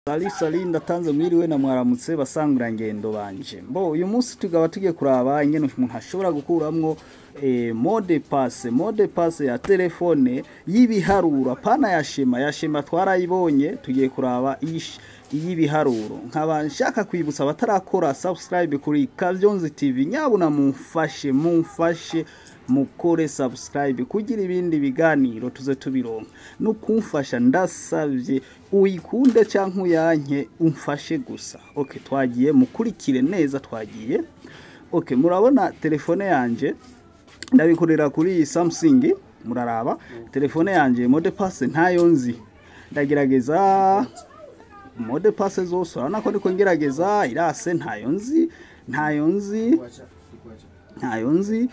Sali sali ndatanze mwiriwe na mwaramutse basangura ngendo banje. Mbo uyu munsi tugaba tugiye kuraba ingene umuntu ashobora gukuramwo eh, mode passe mode passe ya telefone y'ibiharuro pana ya shema ya shema twarayibonye tugiye kuraba ish y'ibiharuro nkaba nshaka kwibutsa abatarakora subscribe kuri Kavyonzi TV nyabuna mumfashe mumfashe mukore subscribe kugira ibindi biganiro tuze tubironka no kumfasha ndasavye uyikunde canke uyanke umfashe gusa okay twagiye mukurikire neza twagiye okay murabona telefone yanje ndabikorera kuri Samsung muraraba telefone yanje mode passe ntayo nzi ndagerageza mode passe zose urabona ko ndiko ngerageza irase ntayo nzi ntayo nzi ntayo nzi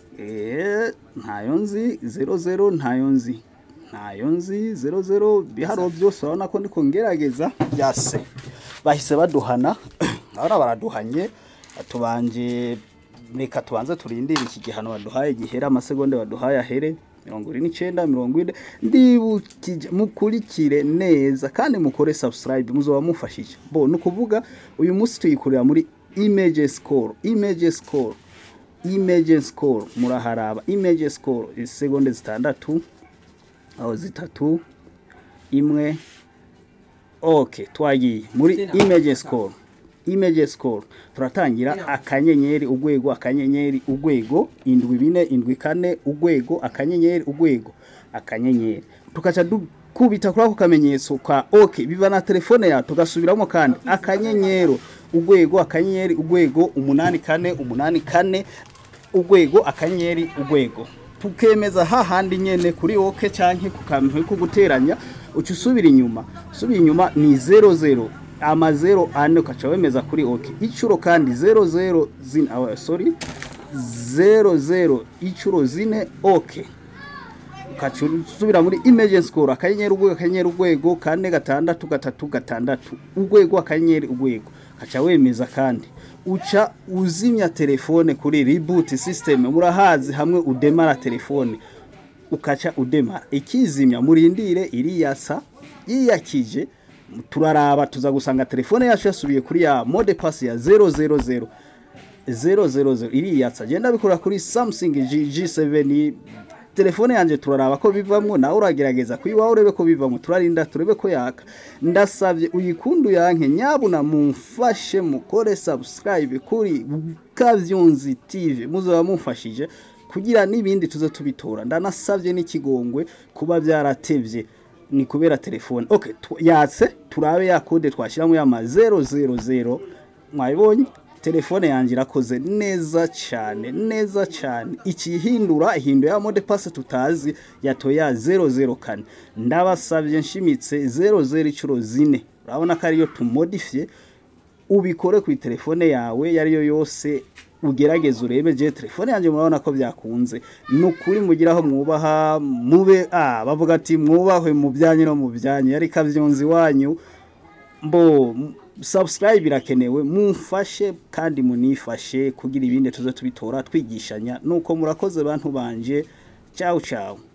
eh ntayo nzi 00 ntayo nzi ntayo nzi 00 biharo byose urabona ko ndiko ngerageza byase bahise baduhana ahora baraduhanye tubanje reka tubanze turindire iki gihano baduhaye gihera amasegonda baduhaye ahere mirongo ine n'icyenda mirongo ine ndibukije mukurikire neza kandi mukore subscribe muzoba mufashije bo ni ukuvuga uyu munsi tuyikorera muri image score image score image score muraharaba image score isegonde zitandatu aho zitatu imwe okay twagiye muri image score image score turatangira akanyenyeri ugwego akanyenyeri ugwego indwi bine indwi kane ugwego akanyenyeri ugwego akanyenyeri tukaca dukubita kuri ako kamenyetso ka okay biva na telefone ya tugasubiramo kandi akanyenyero ugwego akanyenyeri ugwego umunani kane umunani kane ugwego akanyenyeri ugwego tukemeza hahandi nyene kuri oke canke ku kantu ko guteranya uca usubira inyuma usubira inyuma ni 00 amazero ane ukaca wemeza kuri oke icuro kandi 00 zine uh, sorry 00 icuro zine oke ukaca usubira muri image score akanyenyeri ugwego akanyenyeri ugwego kane gatandatu gatatu gatandatu ugwego akanyenyeri ugwego ukaca wemeza kandi uca uzimya telefone kuri reboot system murahazi hamwe udemara telefone ukaca udemara ikizimya murindire iriyasa yiyakije turaraba tuza gusanga telefone yacu yasubiye kuri ya mode pass ya 000 000 iriyatsa genda bikora kuri Samsung G7 telefone yanje turaraba ko bivamwo nawe uragerageza kuyiwaho urebe ko bivamwo turarinda turebe ko yaka ndasavye uyikundu yanke nyabuna mumfashe mukore subscribe kuri Kavyonzi TV muzoba mumfashije kugira n'ibindi tuze tubitora ndanasavye n'ikigongwe kuba byaratevye ni kubera telefone okay yatse turabe ya code twashiramo ya ma 000 mwayibonye telefone yanjye irakoze neza cyane neza cyane ikihindura ihinduye ya mode passe tutazi yatoya 00 kane ndabasabye nshimitse 00 icuro zine urabona ko ariyo tumodifye ubikore ku telefone yawe yariyo yose ugerageze urebe je telefone yanjye murabona ko byakunze nukuri mugiraho mwubaha mube ah bavuga ati mwubahwe mu byanye no mu byanye yari kavyonzi wanyu mbo subscribe irakenewe mumfashe kandi munifashe kugira ibindi tuze tubitora twigishanya nuko murakoze bantu banje ciao ciao